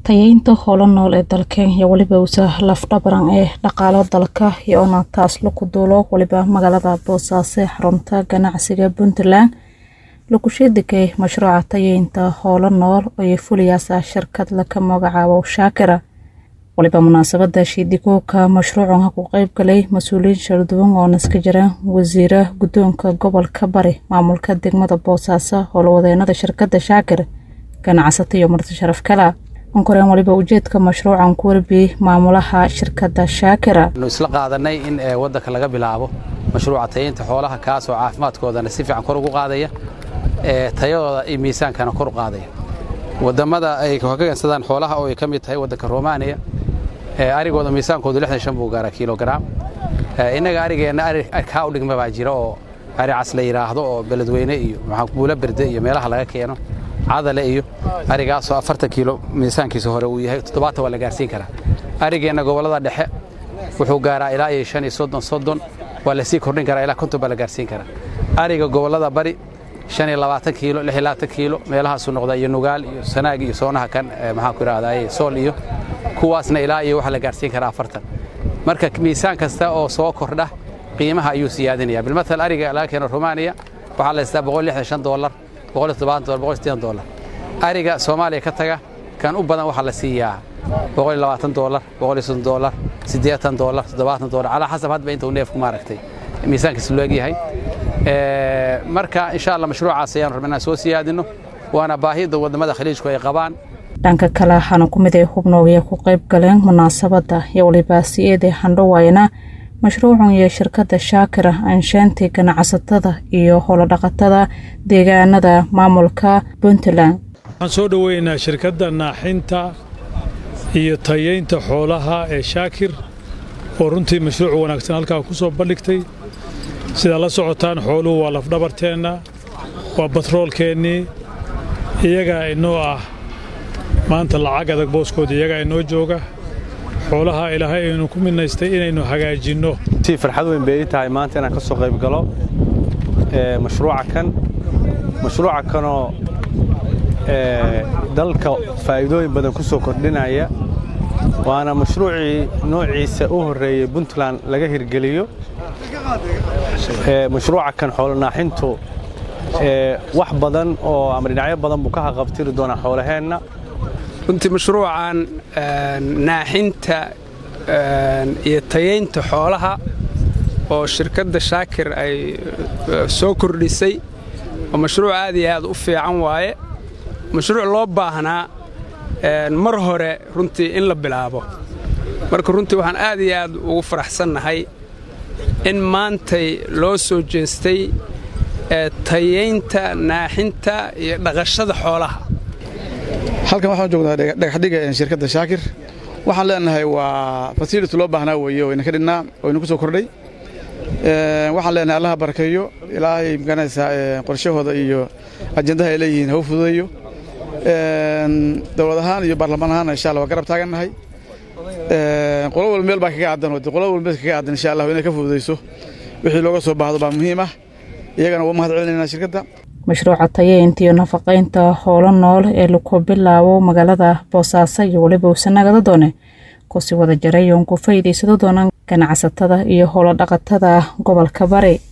tayeynta howlo nool ee dalkeen iyo weliba usa lafdhabaran ee dhaqaalo dalka iyoona taas laku duulo weliba magaalada boosaaso xarunta ganacsiga puntland lakusheedegay mashruuca tayeynta howlo nool ooay fuliyaasa shirkad laka magacaabo shaakira waliba munaasabada shiidikooka mashruucan ha ku qeyb galay mas-uuliyiin sharduwan oo naska jiraan wasiira guddoonka gobolka bari maamulka degmada boosaaso howlwadeenada shirkada shaakir ganacsato iyo marti sharaf kala ankoreen waliba ujeedka mashruucan ku warbiyey maamulaha shirkada shaakira anu isla qaadanay in wadanka laga bilaabo mashruuca tayeynta xoolaha kaasoo caafimaadkoodana si fiican kor ugu qaadaya tayadooda iyo miisaankana kor u qaadaya wadamada ay ka gansadaan xoolaha oo ay ka mid tahay wadanka romaniya arigooda miisaankoodu lixdan shan buu gaaraa kilograam innaga arigeenna ari kaa u dhigma baa jira oo ari cas la yidhaahdo oo beledweyne iyo buula berde iyo meelaha laga keeno cadale iyo arigaasoo afartan kiilo miisaankiisa hore uu yahay toddobaatan waa la gaarsiin karaa arigeenna gobollada dhexe wuxuu gaaraa ilaa iyo shan iyo soddon soddon waa la sii kordhin karaa ilaa konton baa la gaarsiin karaa ariga gobollada bari shan iyo labaatan kiilo lix iyo labaatan kiilo meelahaasuu noqdaa iyo nugaal iyo sanaag iyo soonaha kan maxaan ku idhahdaa sool iyo kuwaasna ilaa iyo waxaa la gaarsiin karaa afartan marka miisaan kasta oo soo kordha qiimaha ayuu siyaadinaya bilmatal ariga laga keeno romaniya waxaa la haystaa boqol lixdan shan doolar boqol iyo toddobaatan dolar boqol iyo siddeetan doolar ariga soomaaliya ka taga kan u badan waxaa la siiyaa boqol iyo labaatan doolar boqol iyo soddon doolar siddeetan doolar toddobaatan doolar calaa xasab hadba inta uu neefku maaragtay miisaankiisa loo egyahay marka insha allah mashruucaas ayaan rabna inaan soo siyaadino waana baahida wadamada khaliijku ay qabaan dhanka kale waxaana ku mid ay hubnoogaya ku qayb galeen munaasabadda iyo waliba si-eeday handhawaayna mashruucan iyo shirkadda shaakira anshaantii ganacsatada iyo howlodhaqatada deegaanada maamulka puntland waxaan soo dhoweynaa shirkadda naaxinta iyo tayeynta xoolaha ee shaakir oo runtii mashruuc wanaagsan halkaa ku soo bandhigtay sidaa la socotaan xooluhu waa lafdhabarteenna waa batroolkeennii iyagaa inoo ah maanta lacag adag booskooda iyagaa inoo jooga xoolaha ilaahay aynu ku midnaystay inaynu hagaajinno si farxad weyn bay ii tahay maanta inaan ka soo qayb galo mashruuca kan mashruuca kanoo dalka faa'iidooyin badan ku soo kordhinaya waana mashruucii noociisa u horreeyey puntland laga hirgeliyo mashruuca kan xoolonaaxintu wax badan oo ama dhinacyo badan buu ka haqabtiri doonaa xoolaheenna runtii mashruucan naaxinta iyo tayeynta xoolaha oo shirkadda shaakir ay soo kordhisay oo mashruuc aad iyo aad u fiican waaye mashruuc loo baahnaa mar hore runtii in la bilaabo marka runtii waxaan aad iyo aad ugu faraxsannahay in maantay loo soo jeestay tayeynta naaxinta iyo dhaqashada xoolaha halkan waxaan joognaa dhagaxdhiga shirkadda shaakir waxaan leenahay waa fasility loo baahnaa weeye wayna ka dhinnaa wayna ku soo kordhay waxaan leenahay allaha barakeeyo ilaahay maganaysaa qorshahooda iyo ajendaha ay leeyihiin haw fududeeyo dowlad ahaan iyo baarlamaan ahaanna insha allah waa garab taagannahay qolo walba meel baa kaga caddan oo qolo walba meel kaga caddan insha allah inay ka fududayso wixii looga soo baahdo baa muhiim ah iyagana waa mahad celinaynaa shirkadda mashruuca tayeynta iyo nafaqaynta howlo nool ee laku bilaabo magaalada boosaaso iyo weliba usanagada doone kusii wada jaray oon ku faa'iidaysado doonaan ganacsatada iyo howlo dhaqatada gobolka bari